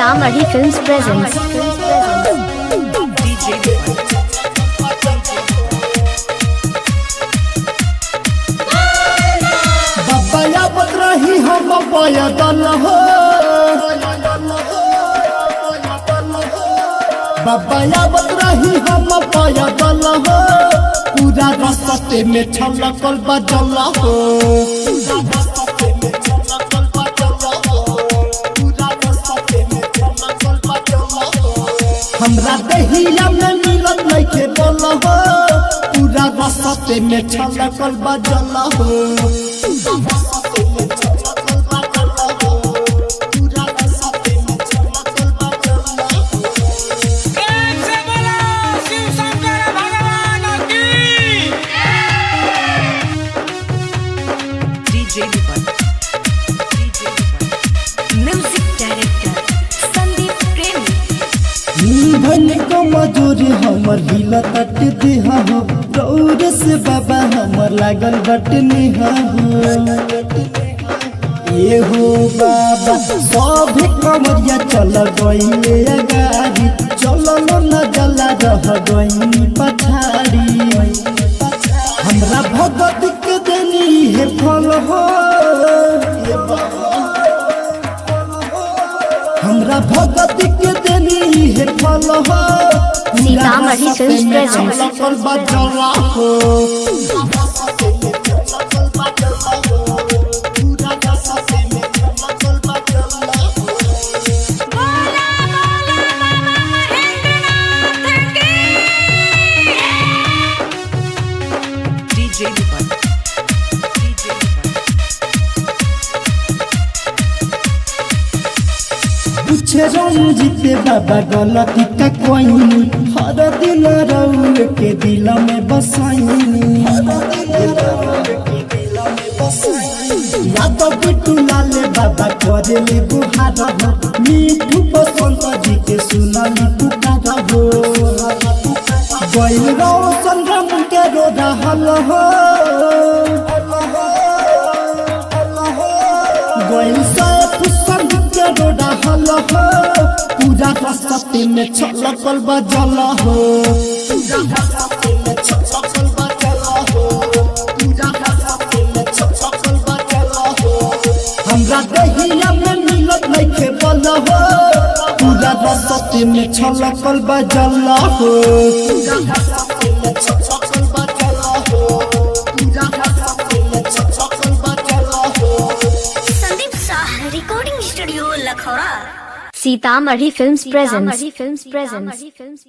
Sitamarhi Films presents. बब्बया बतरही हम बब्बया दल हो बब्बया बतरही हम बब्बया दल हो पूरा रस्ते में छलकल बजल हो हमरा दहिया में मिलत नइखे बोल हो पूरा रस्ते में छलकल बजल हो एक से बोला शिव शंकर भगवान की DJ Vipan. DJ Vipan. Music director Sandeep Premi. भन को मजूरी हमर हिल तट देहा हो दौड़ से बाबा हमर लागल बट नेहा हो ए हो बाबा सब कमरिया चल गईले अगाड़ी चलल न जला रह गईनी पछाड़ी हमरा भगत के देनी है फल हो हमरा भगत के देनी है फल हो सीतामढ़ी फिल्म presents. छलकल बजला हो DJ Vipan. DJ Vipan. पूछे रंजीते बाबा गलती का कोई हर दिन रउए के दिल में बसाइनी यादव बिट्टू लाले बाबा करे ले बुहार हो मीठू बसंत जी के सुनली पुकार हो गइल रोशन राम के रो रहल हो गइल सैफ संग के रो रहल हो पूरा रस्ते में छलकल बजल हो पूरा रस्ते में छलकल बजल हो पूरा रस्ते में छलकल बजल हो हमरा दहिया में मिलत नइखे बल हो पूरा रस्ते में छलकल बजल हो पूरा रस्ते में छलकल बजल हो पूरा रस्ते में छलकल बजल हो Sandeep Shah recording studio Lakhaura Sitamarhi Films presents.